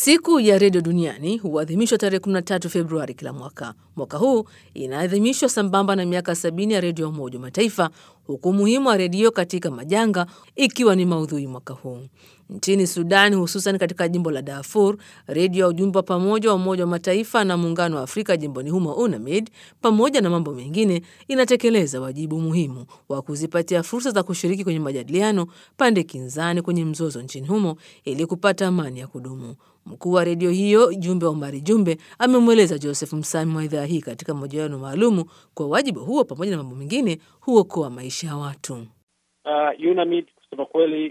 Siku ya redio duniani huadhimishwa tarehe 13 Februari kila mwaka. Mwaka huu inaadhimishwa sambamba na miaka sabini ya redio ya Umoja wa Mataifa, huku umuhimu wa redio katika majanga ikiwa ni maudhui mwaka huu. Nchini Sudan, hususan katika jimbo la Darfur, redio ya ujumbe wa pamoja wa Umoja wa Mataifa na Muungano wa Afrika jimboni humo UNAMID, pamoja na mambo mengine, inatekeleza wajibu muhimu wa kuzipatia fursa za kushiriki kwenye majadiliano pande kinzani kwenye mzozo nchini humo ili kupata amani ya kudumu. Mkuu wa redio hiyo Jumbe Omari Jumbe amemweleza Joseph Msami wa idhaa hii katika mahojiano maalumu kwa wajibu huo pamoja na mambo mengine huokoa maisha ya watu. Uh, UNAMID kusema kweli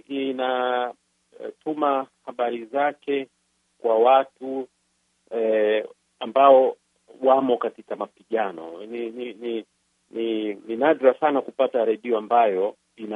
inatuma uh, habari zake kwa watu eh, ambao wamo katika mapigano. Ni ni ni, ni, ni nadra sana kupata redio ambayo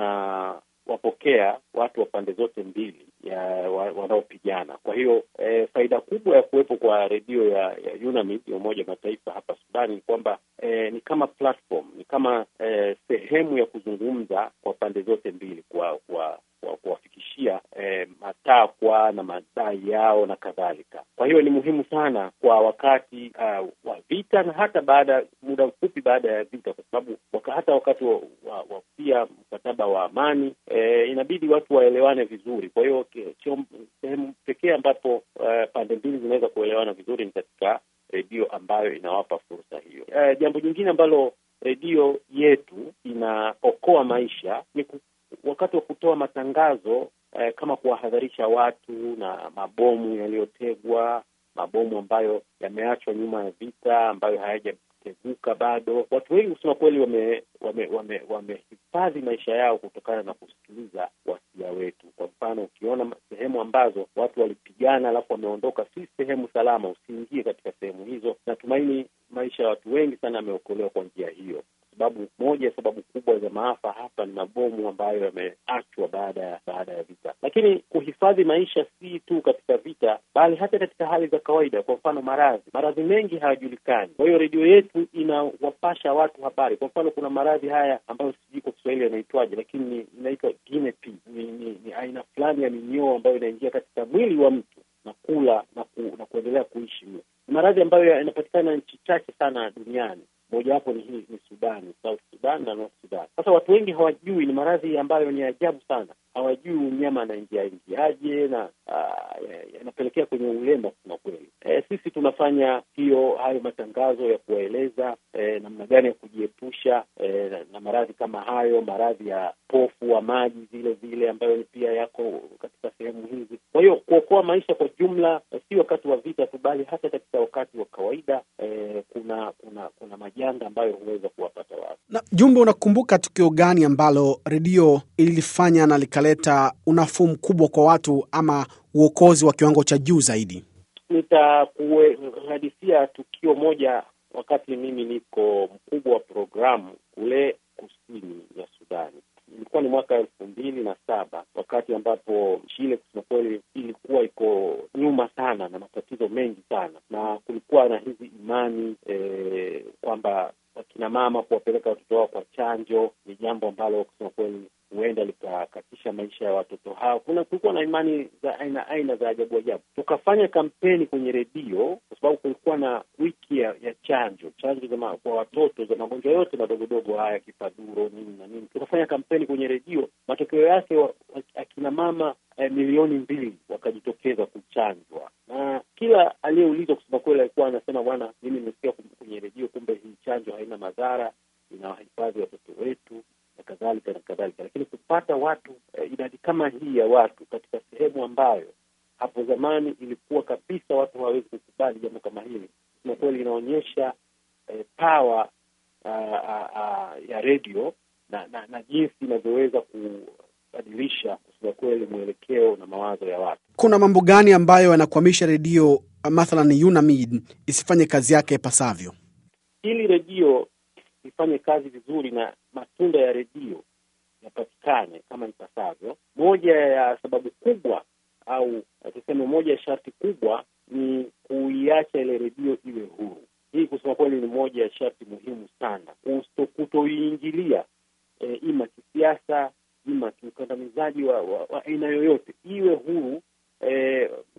inawapokea watu wa pande zote mbili ya wanaopigana. Kwa hiyo eh, faida kubwa ya kuwepo kwa redio ya, ya UNAMID ya Umoja wa Mataifa hapa Sudani ni kwamba eh, ni kama platform, ni kama eh, sehemu ya kuzungumza kwa pande zote mbili kwa kwa kuwafikishia eh, matakwa na madai yao na kadhalika. Kwa hiyo ni muhimu sana kwa wakati uh, wa vita na hata baada muda mfupi baada ya vita, kwa sababu waka, hata wakati wa, wa, wa pia mkataba wa amani eh, inabidi watu waelewane vizuri. Kwa hiyo sehemu pekee ambapo uh, pande mbili zinaweza kuelewana vizuri ni katika redio ambayo inawapa fursa hiyo. Uh, jambo jingine ambalo redio yetu inaokoa maisha ni wakati wa kutoa matangazo eh, kama kuwahadharisha watu na mabomu yaliyotegwa, mabomu ambayo yameachwa nyuma ya vita, ambayo hayajateguka bado. Watu wengi kusema kweli wame wamehifadhi wame, wame maisha yao kutokana na kusikiliza wasia wetu. Kwa mfano, ukiona sehemu ambazo watu walipigana alafu wameondoka, si sehemu salama, usiingie katika sehemu hizo. Natumaini maisha ya watu wengi sana yameokolewa kwa njia hiyo sababu moja ya sababu kubwa za maafa hapa ni mabomu ambayo yameachwa baada ya baada ya vita. Lakini kuhifadhi maisha si tu katika vita, bali hata katika hali za kawaida. Kwa mfano, maradhi, maradhi mengi hayajulikani. Kwa hiyo redio yetu inawapasha watu habari. Kwa mfano, kuna maradhi haya ambayo sijui kwa Kiswahili yanaitwaje, lakini inaitwa guinea pig. Ni, ni, ni aina fulani ya minyoo ambayo inaingia katika mwili wa mtu na kula na, ku, na kuendelea kuishi huo. Ni maradhi ambayo yanapatikana nchi chache sana duniani mojawapo ni hii ni Sudani, South Sudan na North Sudan. Sasa watu wengi hawajui, ni maradhi ambayo ni ajabu sana, hawajui mnyama anaingia ingiaje na yanapelekea ya kwenye ulema. Kusema kweli, e, sisi tunafanya hiyo hayo matangazo ya kuwaeleza e, namna gani ya kujiepusha e, na, na maradhi kama hayo, maradhi ya pofu wa maji vile vile ambayo pia yako katika sehemu hizi. Kwa hiyo kuokoa maisha kwa jumla, si wakati wa vita tu, bali hata katika wakati wa kawaida e, kuna kuna kuna majanga ambayo huweza kuwapata watu. Na Jumbe, unakumbuka tukio gani ambalo redio ililifanya na likaleta unafuu mkubwa kwa watu ama uokozi wa kiwango cha juu zaidi? Nitakuhadithia tukio moja wakati mimi niko mkubwa wa programu kule kusini ya Sudani. Ilikuwa ni mwaka elfu mbili na saba wakati ambapo nchi ile kusema kweli ilikuwa iko nyuma sana na matatizo mengi sana, na kulikuwa na hizi imani e, kwamba wakina mama kuwapeleka watoto wao kwa chanjo ni jambo ambalo kusema kweli huenda likakatisha maisha ya watoto hao. Kuna kulikuwa na imani za aina aina za ajabu ajabu. Tukafanya kampeni kwenye redio kwa sababu kulikuwa na wiki ya, ya chanjo chanjo za kwa watoto za magonjwa yote madogodogo haya kifaduro nini na nini. Tukafanya kampeni kwenye redio, matokeo yake wa, akina mama eh, milioni mbili wakajitokeza kuchanjwa, na kila aliyeulizwa kusema kweli alikuwa anasema bwana, mimi nimesikia kwenye redio, kumbe hii chanjo haina madhara, inawahifadhi watoto wetu na kadhalika na kadhalika. Lakini kupata watu eh, idadi kama hii ya watu katika sehemu ambayo hapo zamani ilikuwa kabisa watu hawawezi kukubali jambo kama hili, na kweli inaonyesha eh, power uh, uh, uh, ya redio na, na, na jinsi inavyoweza kubadilisha kusema kweli mwelekeo na mawazo ya watu. Kuna mambo gani ambayo yanakwamisha redio mathalan UNAMID isifanye kazi yake ipasavyo? Ili redio ifanye kazi vizuri na matunda ya redio yapatikane kama ipasavyo, moja ya sababu kubwa au tuseme, moja ya sharti kubwa ni kuiacha ile redio iwe huru. Hii kusema kweli ni moja ya sharti muhimu sana, kutoiingilia e, ima kisiasa, ima kiukandamizaji wa aina yoyote, iwe huru e, kufikisha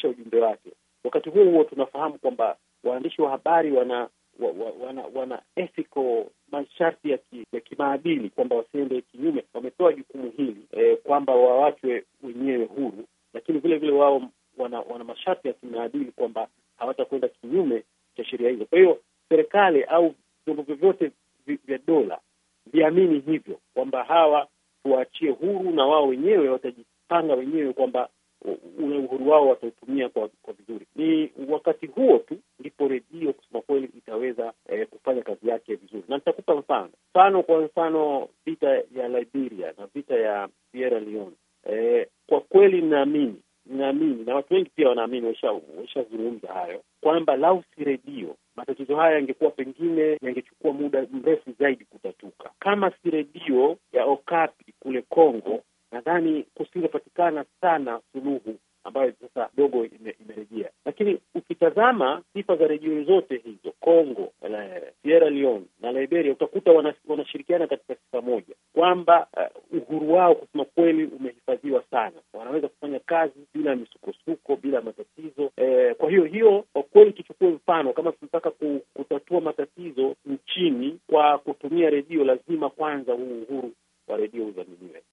kufikisha ujumbe wake. Wakati huo huo tunafahamu kwamba waandishi wa habari wana wa, wa, wana wana ethical masharti ya, ki, ya kimaadili kwamba wasiende kinyume. Wamepewa jukumu hili eh, kwamba wawachwe wenyewe huru, lakini vile vile wao wana, wana masharti ya kimaadili kwamba hawatakwenda kinyume cha sheria hizo. Kwa hiyo serikali au vyombo vyovyote vya dola viamini hivyo kwamba hawa tuwaachie huru na wao wenyewe watajipanga wenyewe kwamba ule uhuru wao watautumia kwa kwa vizuri. Ni wakati huo tu ndipo redio kusema kweli itaweza eh, kufanya kazi yake vizuri, na nitakupa mfano mfano kwa mfano vita ya Liberia na vita ya Sierra Leone. Eh, kwa kweli ninaamini ninaamini na watu wengi pia wanaamini, washazungumza hayo kwamba lau si redio matatizo haya yangekuwa pengine yangechukua muda mrefu zaidi kutatuka. Kama si redio ya Okapi kule Kongo, nadhani kusingepatikana sana suluhu ambayo sasa dogo ime, imerejea. Lakini ukitazama sifa za redio zote hizo Kongo, Sierra Leone na Liberia, utakuta wanashirikiana katika sifa moja kwamba uh, uhuru wao kusema kweli umehifadhiwa sana, wanaweza kufanya kazi bila misukosuko, bila matatizo eh. Kwa hiyo hiyo kwa kweli tuchukue mfano kama tunataka kutatua matatizo nchini kwa kutumia redio, lazima kwanza huu uhuru wa redio udhaminiwe.